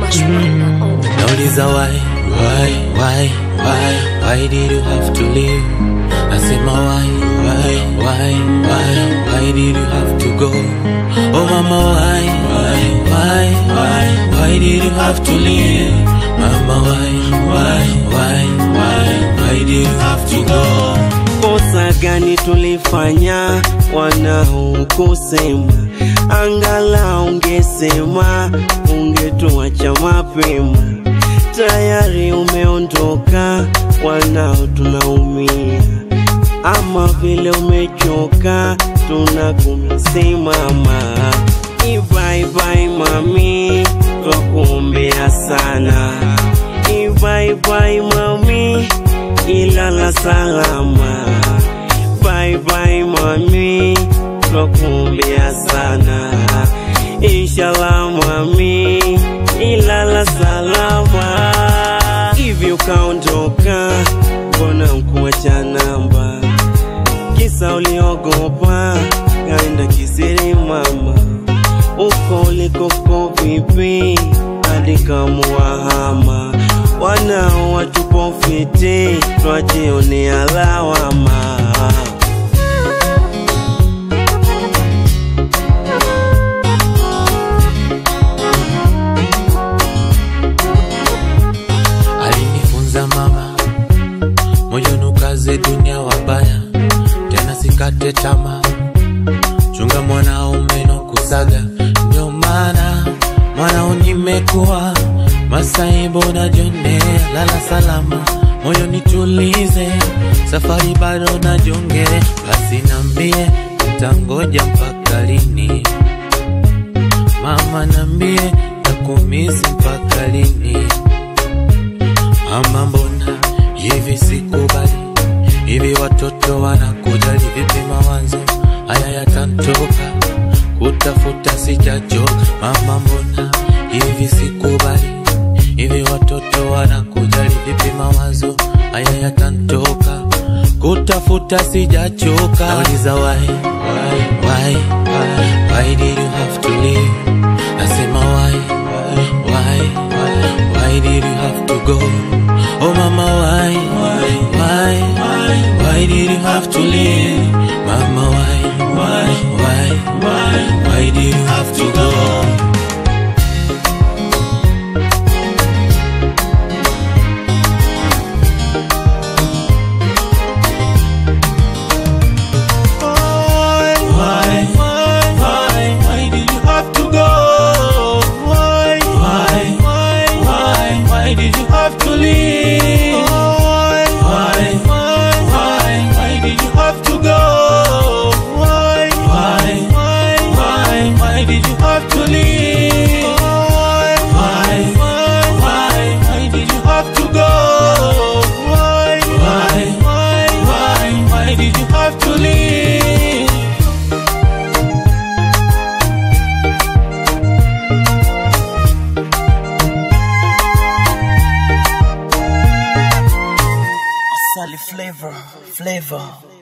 Nauliza why, why, why, why, why did you have to leave? Nasema why, why, why, why, why did you have to go? Oh mama why, why, why, why, why did you have to leave? Mama why, why, why, why, why did you have to go? Kosa gani tulifanya wanaokusema? Angala ungesema, ungetuacha mapema. Tayari umeondoka, wanao tunaumia, ama vile umechoka, tunakumisimama. Bye bye mami, twakuombea sana. Bye bye mami, ilala salama. Bye bye mami, twakuombea sana. Inshallah mami, ilala salama. Hivyo ukaondoka, mbona mkuacha namba? Kisa uliogopa, kaenda kisiri mama. Uko ulikoko vipi, hadi kamuwahama wanao watupo fiti, twajionea lawama. Alinifunza mama moyo nukaze dunia wabaya, tena sikate tamaa, chunga mwanaume no kusaga. Ndio maana mwanao nimekuwa masaibu najionea, lala salama, moyo nitulize, safari bado najongere, basi nambie utangoja mpaka lini? Mama nambie nakumisi mpaka lini? Mama mbona hivi sikubali, hivi watoto wanakujali vipi? Mawazo haya yatantoka, kutafuta sijachoka. Mama mbona hivi sikubali, hivi watoto wanakujali vipi? Mawazo haya yatantoka, kutafuta sijachoka. Nauliza why, why, why, why, why did you have to leave? Nasema why, why, why, why did you have to go? Oh mama why, why, why, why, why did you have to leave? Mama why, why, why, why, why did you have to go? Why, why, why, why did you have to go? Why, why, why, why, why did you have to leave? Why, why, why, why, why did you have to go? Why, why, why, why, why did you have to leave? Why, why, why, why, why did you have to go? Why, why, why, why, why did you have to leave? Sally flavor, flavor.